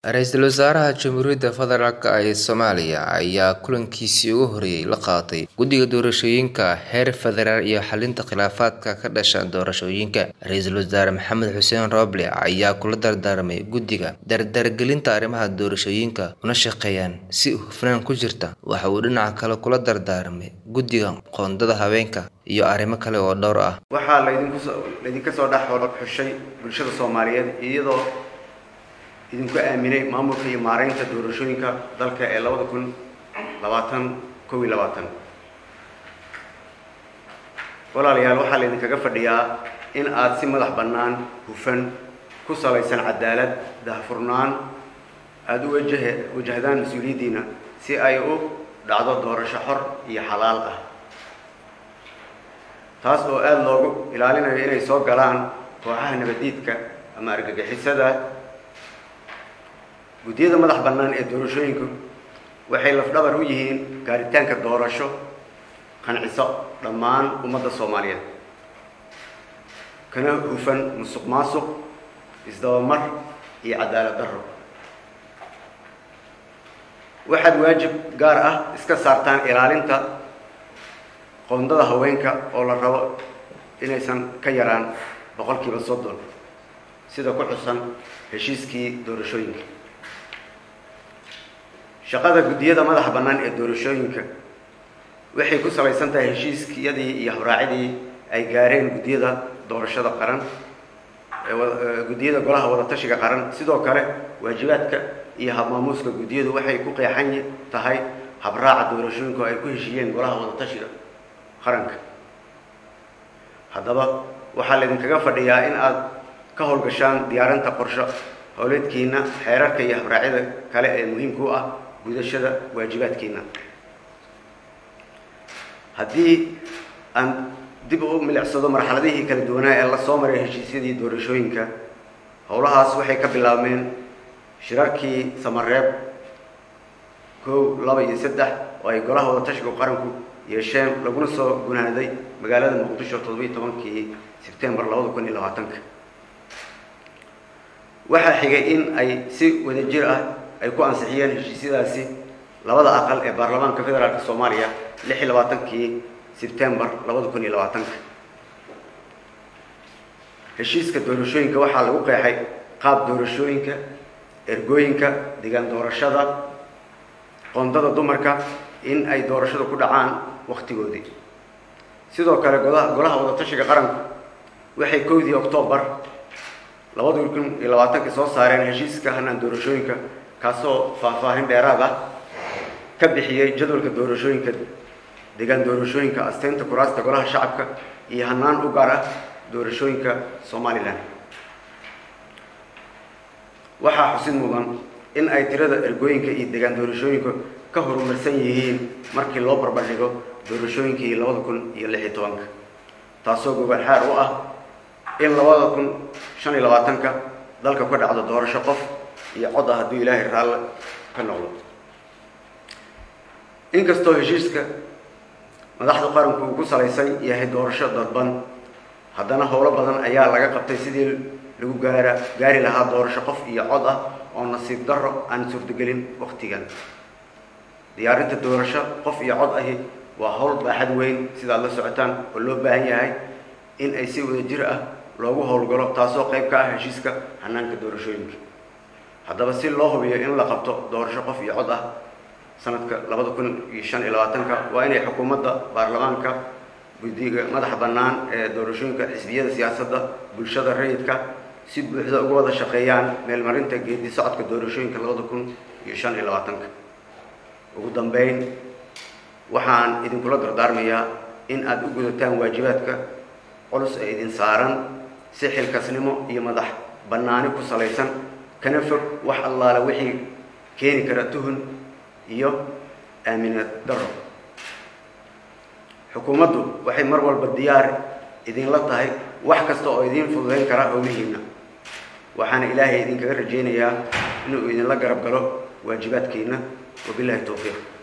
Ra'iisul Wasaaraha Jamhuuriyadda Federaalk ee Soomaaliya ayaa kulankiisii ugu horreeyay la qaatay Guddiga Doorashooyinka heer federaal iyo xalinta khilaafaadka ka dhasha doorashooyinka. Ra'iisul Wasaare Maxamed Xuseen Roble ayaa kula dardaarmay guddiga dardargelinta arrimaha doorashooyinka una shaqeeyaan si hufnaan ku jirta. Waxa uu dhinaca kale kula dardaarmay guddiga qoondada haweenka iyo arrimo kale oo dhowr ah. waxaa laydinku soo laydinka soo dhex xushay bulshada Soomaaliyeed iyadoo idinku aaminay maamulka iyo maareynta doorashooyinka dalka ee labada kun labaatan kow iyo labaatan walaalayaal waxaa laydinkaga fadhiyaa in aad si madax bannaan hufan ku salaysan cadaalad daahfurnaan aada u wajahe wajahdaan mas-uuliyaddiina si ay u dhacdo doorasho xor iyo xalaal ah taas oo aada loogu ilaalinayo inay soo galaan kooxaha nabadiidka ama argagixisada guddiyada madax bannaan ee doorashooyinku waxay lafdhabar u yihiin gaaritaanka doorasho qanciso dhammaan ummadda soomaaliyeed kana hufan musuq maasuq isdabamar iyo cadaalad darro waxaad waajib gaar ah iska saartaan ilaalinta qoondada haweenka oo la rabo inaysan ka yaraan boqolkiiba soddon sida ku xusan heshiiskii doorashooyinka shaqada guddiyada madaxa bannaan ee doorashooyinka waxay ku salaysan tahay heshiiskiyadii iyo habraacidii ay gaareen guddiyada doorashada qaran guddiyada golaha wadatashiga qaran sidoo kale waajibaadka iyo habmaamuuska guddiyadu waxay ku qeexan tahay habraaca doorashooyinka oo ay ku heshiiyeen golaha wadatashiga qaranka haddaba waxaa laydinkaga fadhiyaa in aad ka howlgashaan diyaarinta qorsho howleedkiina xeerarka iyo habraacyada kale ee muhiimka u ah gudashada waajibaadkiina haddii aan dib u milicsado marxaladihii kala duwanaa ee la soo maray heshiisyadii doorashooyinka howlahaas waxay ka bilaabmeen shirarkii samareeb kow laba iyo saddex oo ay golaha wadatashiga qaranku yeesheen laguna soo gunaaday magaalada muqdisho toddobiyi tobankii sebtembar labada kun iyo labaatanka waxaa xigay in ay si wadajir ah ay ku ansixiyeen heshiisyadaasi labada aqal ee baarlamaanka federaalk soomaaliya lix iyo labaatankii sebtembar labada kun iyo labaatanka heshiiska doorashooyinka waxaa lagu qeexay qaab doorashooyinka ergooyinka degaan doorashada qoondada dumarka in ay doorashada ku dhacaan waktigoodii sidoo kale golaha golaha wadatashiga qaranku waxay kowdii oktoobar labada kun iyo labaatankii soo saareen heshiiska hanaan doorashooyinka kaasoo faahfaahin dheeraad ah ka bixiyey jadwalka doorashooyinka degaan doorashooyinka asteynta kuraasta golaha shacabka iyo hanaan u gaar ah doorashooyinka somalilan waxaa xusid mudan in ay tirada ergooyinka iyo degaan doorashooyinka ka horumarsan yihiin markii loo barbardhigo doorashooyinkii labada kun iyo lix iyo tobanka taasoo gobol xaar u ah in labada kun shan iyo labaatanka dalka ka dhacdo doorasho qof iyo cod ah hadduu ilaahay raalle ka noqdo inkastoo heshiiska madaxda qaranku uu ku salaysan yahay doorasho dadban haddana howlo badan ayaa laga qabtay sidii lagu gaara gaari lahaa doorasho qof iyo cod ah oo nasiib darro aan suurtagelin waktigan diyaarinta doorasho qof iyo cod ahi waa howl baaxad weyn sidaad la socotaan oo loo baahan yahay in ay si wadajir ah loogu howlgalo taasoo qayb ka ah heshiiska hanaanka doorashooyinka haddaba si loo hubiyo in la qabto doorasho qof iyo cod ah sanadka labada kun iyo shan iyo labaatanka waa inay xukuumadda baarlamaanka guddiga madaxa bannaan ee doorashooyinka xisbiyada siyaasadda bulshada rayidka si buuxda uga wada shaqeeyaan meelmarinta geedi socodka doorashooyinka labada kun iyo shan iyo labaatanka ugu dambeyn waxaan idinkula dardaarmayaa in aada u gudataan waajibaadka culus ee idin saaran si xilkasnimo iyo madax bannaani ku salaysan kana fog wax allaala wixii keeni kara tuhun iyo aaminad darro xukuumaddu waxay mar walba diyaar idinla tahay wax kasta oo idiin fududayn kara howlihiinna waxaana ilaahay idinkaga rajaynayaa inuu idinla garab galo waajibaadkiina wabilahi towfiiq